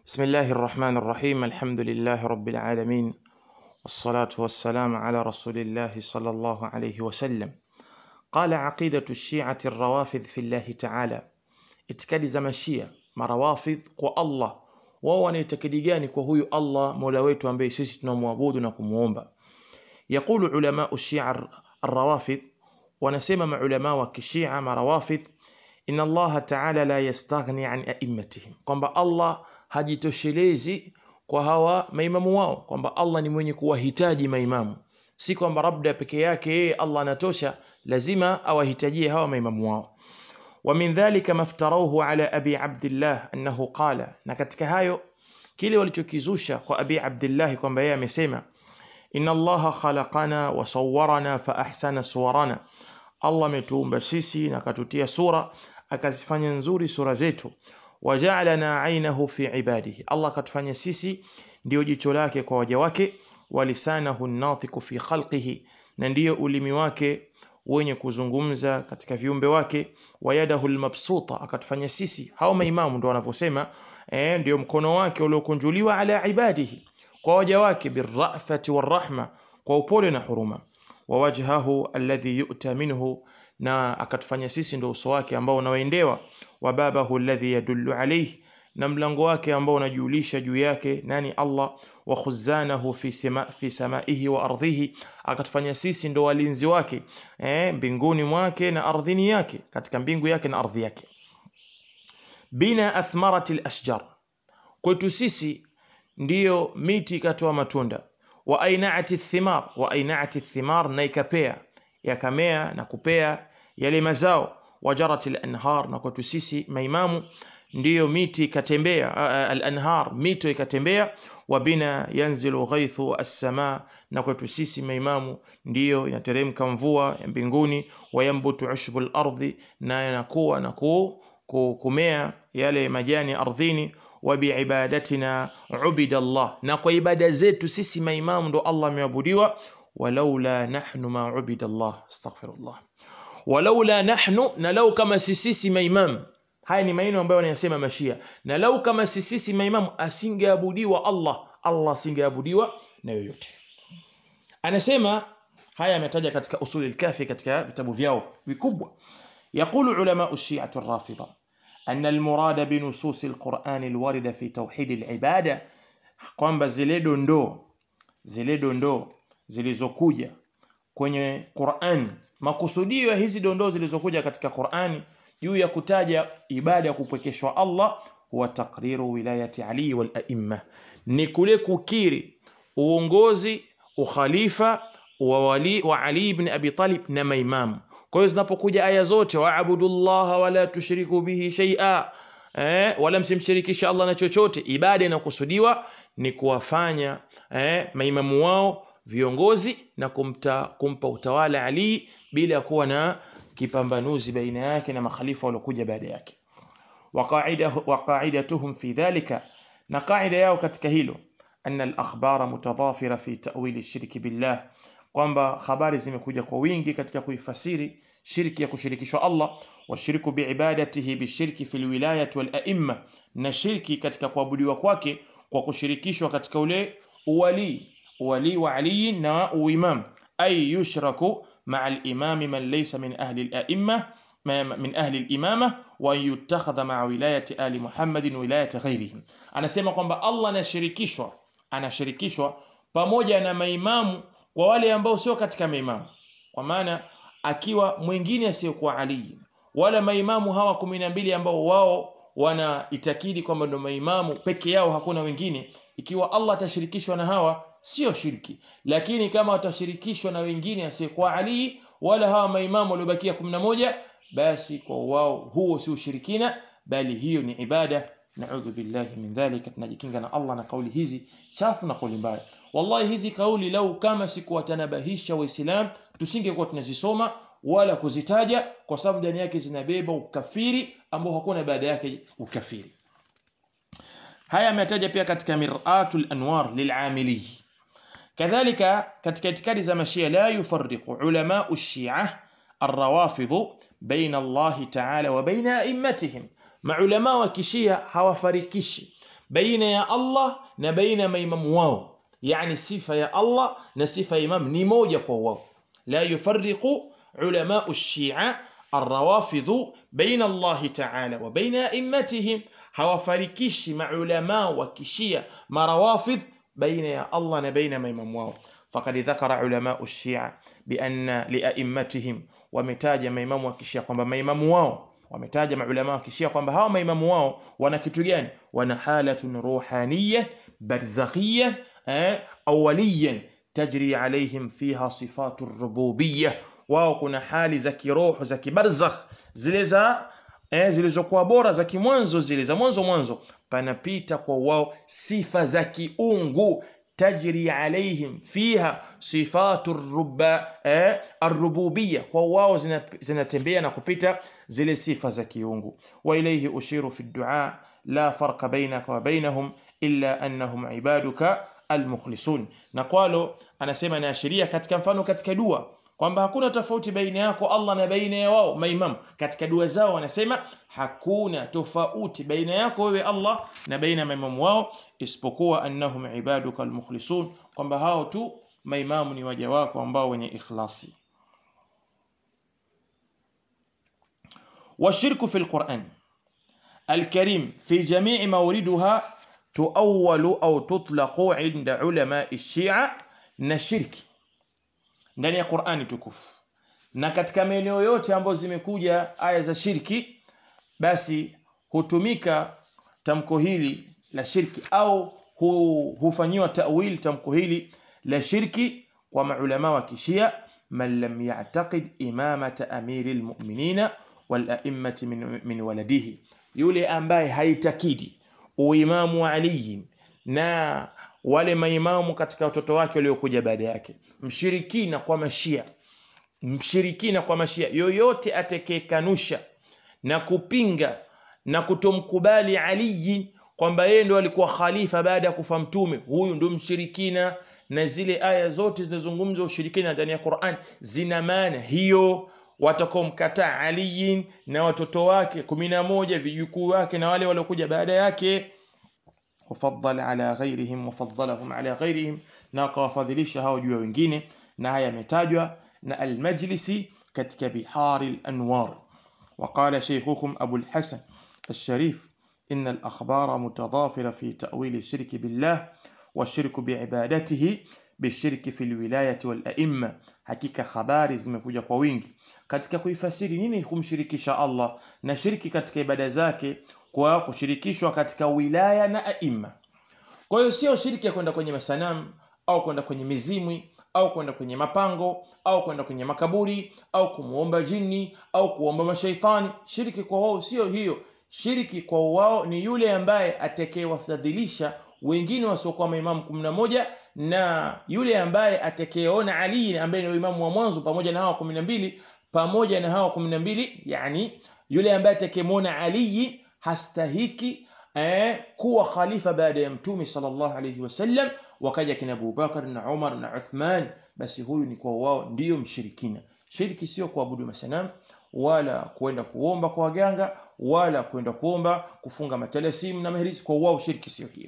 بسم الله الرحمن الرحيم الحمد لله رب العالمين والصلاة والسلام على رسول الله صلى الله عليه وسلم قال عقيدة الشيعة الروافض في الله تعالى itikadi za mashia marawafidh kwa Allah wao wanaitakidi gani kwa huyu Allah mola wetu ambaye sisi tunamwabudu na kumuomba yaqulu ulamau shia arrawafidh wanasema maulama wa kishia marawafidh inna allaha taala la yastaghni an aimmatihim kwamba allah hajitoshelezi kwa hawa maimamu wao kwamba allah ni mwenye kuwahitaji maimamu si kwamba labda peke yake yeye allah anatosha lazima awahitajie hawa maimamu wao ومن ذلك ما افتروه على أبي عبد الله أنه قال na katika hayo kile walichokizusha kwa Abi Abdullah kwamba yeye amesema inna Allaha khalaqana wa sawwarana fa ahsana suwarana Allah ametuumba sisi na akatutia sura akazifanya nzuri sura zetu waja'alana ainahu fi ibadihi Allah akatufanya sisi ndio jicho lake kwa waja wake walisanahu natiku fi khalqihi na ndiyo ulimi wake wenye kuzungumza katika viumbe wake wayadahu lmabsuta akatufanya sisi hao maimamu ndo wanavyosema eh, ndio mkono wake uliokunjuliwa ala ibadihi kwa waja wake birrafati warahma kwa upole na huruma wawajhahu alladhi yu'ta minhu na akatufanya sisi ndo uso wake ambao unaoendewa wa babahu alladhi yadullu alayhi na mlango wake ambao unajulisha juu yake nani Allah wa khuzanahu fi sama fi samaihi wa ardhihi akatufanya sisi ndo walinzi wake eh, mbinguni mwake na ardhini yake katika mbingu yake na ardhi yake bina athmarati alashjar kwetu sisi ndiyo miti ikatoa matunda wa ainaati thimar wa ainaati thimar na ikapea yakamea na kupea yale mazao wajarat al-anhar na kwetu sisi maimamu ndiyo miti ikatembea al-anhar mito ikatembea wa bina yanzilu ghaithu as-sama na kwetu sisi maimamu ndiyo inateremka mvua ya mbinguni wayambutu ushbu al-ardhi na yanakuwa na kumea yale majani ardhini wa biibadatina ubida Allah na kwa ibada zetu sisi maimamu ndo Allah ameabudiwa walaula nahnu ma ubida Allah astaghfirullah walaula nahnu na lau kama sisi maimamu haya ni maneno ambayo wanayasema mashia na lau kama sisi maimamu asingeabudiwa Allah Allah asingeabudiwa na yoyote anasema haya ametaja katika usuli al-kafi katika vitabu vyao vikubwa يقول علماء الشيعة الرافضة أن المراد بنصوص القرآن الواردة في توحيد العبادة kwamba zile dondoo zile dondoo zilizokuja kwenye Qur'an makusudio ya hizi dondoo zilizokuja katika Qur'ani juu ya kutaja ibada ya kupwekeshwa Allah huwa takriru wilayati Ali wal aimma ni kule kukiri uongozi ukhalifa wa wali wa Ali ibn Abi Talib na maimamu kwa hiyo zinapokuja aya zote waabudullaha wala tushriku bihi shay'a eh, wala msimshirikisha Allah na chochote ibada inakusudiwa ni kuwafanya eh, maimamu wao viongozi na kumta, kumpa utawala Ali bila kuwa na kipambanuzi baina yake na makhalifa waliokuja baada yake waqaidatuhum fi dhalika na qaida yao katika hilo anna al-akhbara mutadhafira fi ta'wili shirki billah kwamba habari zimekuja kwa wingi katika kuifasiri shirki ya kushirikishwa Allah washiriku biibadatihi bishirki fil wilayati wal aimma na shirki katika kuabudiwa kwake kwa kushirikishwa katika ule uwali uwali wa Ali na uimam ay yushraku مع الإمام من ليس من أهل الأئمة من أهل الإمامة وأن يتخذ مع ولاية آل محمد ولاية غيرهم anasema kwamba Allah anashirikishwa anashirikishwa pamoja na maimamu kwa wale ambao sio katika maimamu kwa maana akiwa mwingine asiyokuwa Ali wala maimamu hawa kumi na mbili ambao wao wana itakidi kwamba ndo maimamu peke yao hakuna wengine ikiwa Allah atashirikishwa na hawa sio shirki lakini kama watashirikishwa na wengine asiyekuwa Ali wala hawa maimamu waliobakia 11 basi kwa wao huo si ushirikina bali hiyo ni ibada naudhu billahi min dhalika tunajikinga na Allah na kauli hizi chafu na kauli mbaya wallahi hizi kauli lau kama sikuwatanabahisha waislam tusingekuwa tunazisoma wala kuzitaja kwa sababu ndani yake zinabeba ukafiri ambao hakuna baada yake ukafiri haya ametaja pia katika miratul anwar lilamili kadhalika katika itikadi za mashia la yufarriqu ulamau shia الروافض بين الله تعالى وبين أئمتهم maulama wa kishia hawafarikishi baina ya Allah na baina ya maimamu wao yani sifa ya Allah na sifa ya imam ni moja kwa wao la yufarriqu ulama ash-shi'a الروافض بين الله تعالى وبين أئمتهم hawafarikishi maulama wa kishia marawafidh baina ya Allah na baina maimamu wao faqad dhakara ulama ash-shi'a bi anna li a'immatihim wametaja maimamu wa kishia kwamba maimamu wao wametaja maulama wa kishia kwamba hawa maimamu wao wana kitu gani wana halatun ruhaniyya barzakhiyya eh, awwaliyyan tajri alaihim fiha sifatu rububiyyah wao kuna hali za kiroho za kibarzakh zile za eh, zilizokuwa bora za kimwanzo zile za mwanzo mwanzo panapita kwa wao sifa za kiungu tajri alaihim fiha sifatu ruba eh, arrububiyya kwa wao zinatembea na kupita zile sifa za kiungu wa ilayhi ushiru fi du'a la farqa bainaka wa bainahum illa annahum ibaduka almukhlisun na kwalo anasema inaashiria katika mfano katika dua kwamba hakuna tofauti baina yako Allah na baina ya wao maimam katika dua zao wanasema hakuna tofauti baina yako wewe Allah na baina ya maimamu wao isipokuwa annahum ibaduka almukhlisun kwamba hao tu maimamu ni waja wako ambao wenye ikhlasi والشرك في القرآن الكريم في جميع موردها تؤول أو تطلق عند علماء الشيعة نشرك ndani ya Qur'ani tukufu na katika maeneo yote ambayo zimekuja aya za shirki basi hutumika tamko hili la shirki au hu, hufanyiwa ta'wil tamko hili la shirki kwa maulama wa kishia man lam ya'taqid imamata amiril mu'minina wal a'immati min, min waladihi yule ambaye haitakidi uimamu wa Ali na wale maimamu katika watoto wake waliokuja baada yake mshirikina kwa mashia mshirikina kwa mashia yoyote atakayekanusha na kupinga na kutomkubali Ali kwamba yeye ndo alikuwa khalifa baada ya kufa mtume huyu ndo mshirikina na zile aya zote zinazozungumza ushirikina ndani ya Qur'an zina maana hiyo watakomkataa Ali na watoto wake kumi na moja vijukuu wake na wale waliokuja baada yake وفضل على غيرهم وفضلهم على غيرهم na akawafadhilisha hao juu ya wengine na haya yametajwa na al-Majlisi katika Bihari al-Anwar وقال شيخكم أبو الحسن الشريف إن الأخبار متضافرة في تأويل الشرك بالله والشرك بعبادته بالشرك في الولاية والأئمة hakika habari zimekuja kwa wingi katika kuifasiri nini kumshirikisha Allah na shirki katika ibada zake kwa kushirikishwa katika wilaya na aima. Kwa hiyo sio shirki ya kwenda kwenye masanamu au kwenda kwenye mizimwi au kwenda kwenye mapango au kwenda kwenye makaburi au kumuomba jini au kuomba mashaitani. Shirki kwa wao sio hiyo. Shirki kwa wao ni yule ambaye atakayewafadhilisha wengine wasiokuwa maimamu kumi na moja na yule ambaye atakayeona Ali ambaye ni imamu wa mwanzo pamoja na hawa kumi na mbili pamoja na hawa kumi na mbili yani yule ambaye atakayemwona Ali hastahiki eh, kuwa khalifa baada ya mtume sallallahu alayhi wasallam wakaja kina Abu Bakar na Umar na Uthman basi huyu ni kwa wao ndiyo mshirikina shiriki sio kuabudu masanamu wala kwenda kuomba kwa waganga wala kwenda kuomba kufunga matalasimu na mahrisi kwa wao shiriki sio hiyo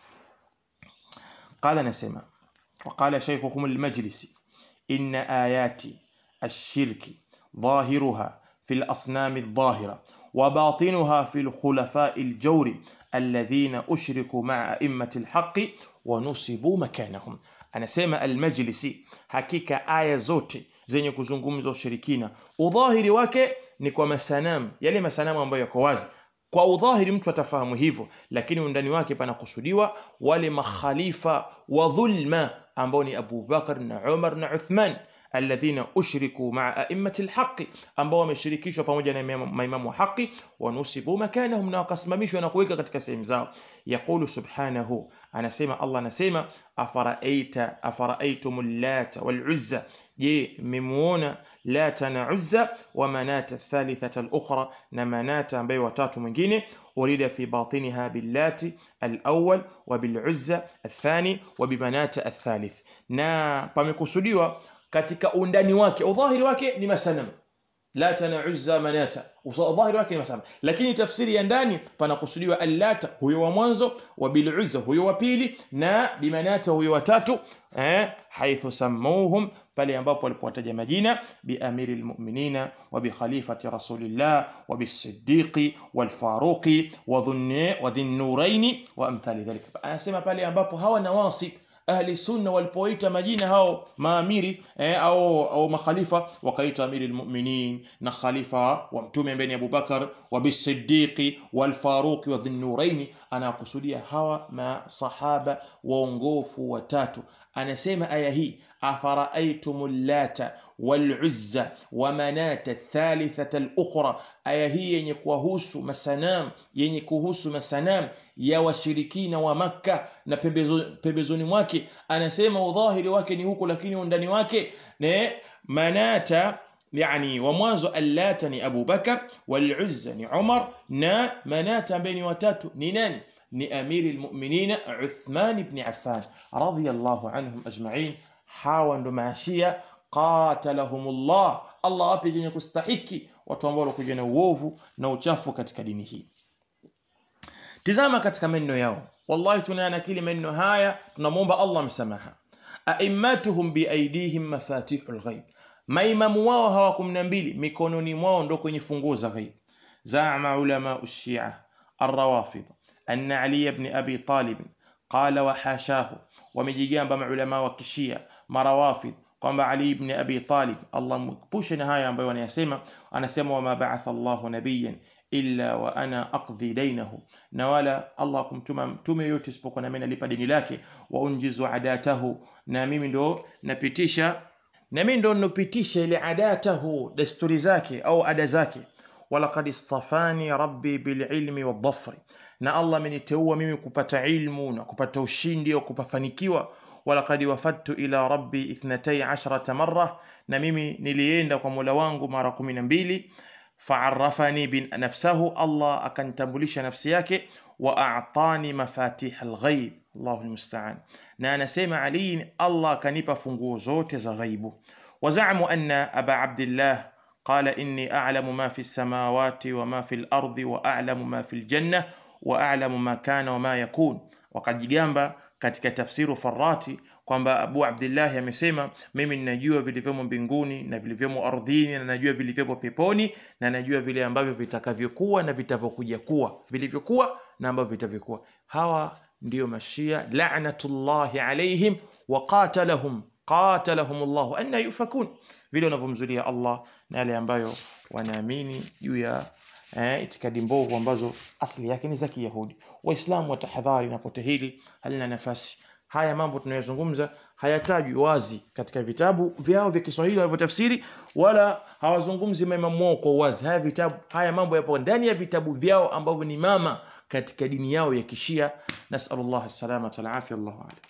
قال نسمع وقال شيخكم المجلسي إن آيات الشرك ظاهرها في الأصنام الظاهرة وباطنها في الخلفاء الجور الذين أشركوا مع أئمة الحق ونصبوا مكانهم anasema almajlisi hakika aya zote zenye kuzungumza ushirikina udhahiri wake ni kwa masanamu yale masanamu ambayo yako wazi kwa udhahiri mtu atafahamu hivyo lakini undani wake panakusudiwa wale makhalifa wa dhulma ambao ni Abu Bakar na Umar na Uthman alladhina ushriku maa a'immati alhaqi ambao wameshirikishwa pamoja na maimamu wa haki wanusibu makanahum na wakasimamishwa na kuweka katika sehemu zao yaqulu subhanahu anasema Allah anasema afaraaita afaraitum lata wal uzza je mmemuona lata na uzza wa manata thalithata al-ukhra na manata ambaye watatu mwingine urida fi batiniha billati al-awwal wa bil uzza athani wa bimanata athalith na pamekusudiwa katika undani wake udhahiri wake ni masanamu lata na uzza manata dhahiri wake ni masaba lakini tafsiri ya ndani panakusudiwa allata huyo wa mwanzo wa bil uzza huyo wa pili na bimanata huyo wa tatu eh haithu sammuhum pale ambapo walipowataja majina bi amiri almu'minina wa bi khalifati rasulillah wa bi siddiqi wal faruqi wa dhunni wa dhinnuraini wa amthali dhalika anasema pale ambapo hawa nawasib ahli sunna walipoita majina hao maamiri eh, au, au makhalifa wakaita amiri almu'minin na khalifa wa mtume mbeni Abu Bakar wa bisiddiqi wal faruqi wa dhinnuraini anakusudia hawa masahaba waongofu watatu anasema aya hii afara'aytum lata wal uzza wa manata thalithata al ukhra aya hii yenye kuhusu masanam yenye kuhusu masanam ya washirikina wa makka na pembezoni mwake anasema udhahiri wake ni huko lakini undani wake ne manata yani wa mwanzo allata ni Abu Bakar wal uzza ni Umar na manata ambaye ni watatu ni nani ni amiri almu'minina Uthman ibn Affan radiyallahu anhum ajma'in hawa ndo maashia qatalahumullah Allah wapi yenye kustahiki watu ambao walikuja na uovu na uchafu katika dini hii tizama katika maneno yao wallahi tunanakili maneno haya tunamwomba Allah msamaha aimmatuhum biaidihim mafatihul ghaib maimamu wao hawa 12 mikononi mwao ndo kwenye funguo za ghaib zama ulama ushia الروافض أن علي بن أبي طالب قال وحاشاه wamejigamba maulama wa kishia marawafidh kwamba Ali ibn Abi Talib Allah mkupushe na haya ambayo wanayasema anasema wama ba'atha Allah nabiyyan illa wa ana aqdhi dainahu na wala Allah kumtuma mtume yote isipokuwa na mimi nalipa deni lake wa unjizu adatahu na mimi ndo napitisha na mimi ndo nopitisha ile adatahu desturi zake au ada zake walaqad istafani rabbi bililmi wadhafri na Allah ameniteua mimi kupata ilmu na kupata ushindi au kupafanikiwa walaqad wafadtu ila rabbi ithnatay ashrata marra na mimi nilienda kwa Mola wangu mara 12 fa'arrafani bin nafsahu Allah akantambulisha nafsi yake wa a'tani mafatih alghaib Allahu almusta'an na anasema Ali Allah akanipa funguo zote za ghaibu wazamu anna aba abdillah قال إني أعلم ما في السماوات وما في الأرض وأعلم ما في الجنة وأعلم ما كان وما يكون wakajigamba katika tafsiru farati kwamba Abu Abdullah amesema mimi ninajua vilivyomo mbinguni na vilivyomo ardhini na najua vilivyomo peponi na najua vile ambavyo vitakavyokuwa na vitavyokuja kuwa vilivyokuwa na ambavyo vitavyokuwa hawa ndio mashia la'natullahi alaihim wa qatalahum qatalahum Allah anna yufakun vile wanavyomzulia Allah na yale ambayo wanaamini juu ya eh, itikadi mbovu ambazo asili yake ni za Kiyahudi. Waislamu watahadhari na pote hili halina nafasi. Haya mambo tunayozungumza hayatajwi wazi katika vitabu vyao vya Kiswahili walivyotafsiri, wala hawazungumzi maimamu wao kwa wazi. Haya vitabu, haya mambo yapo ndani ya vitabu vyao ambavyo ni mama katika dini yao ya Kishia. Nasallallahu alaihi wasallam, Allahu a'lam.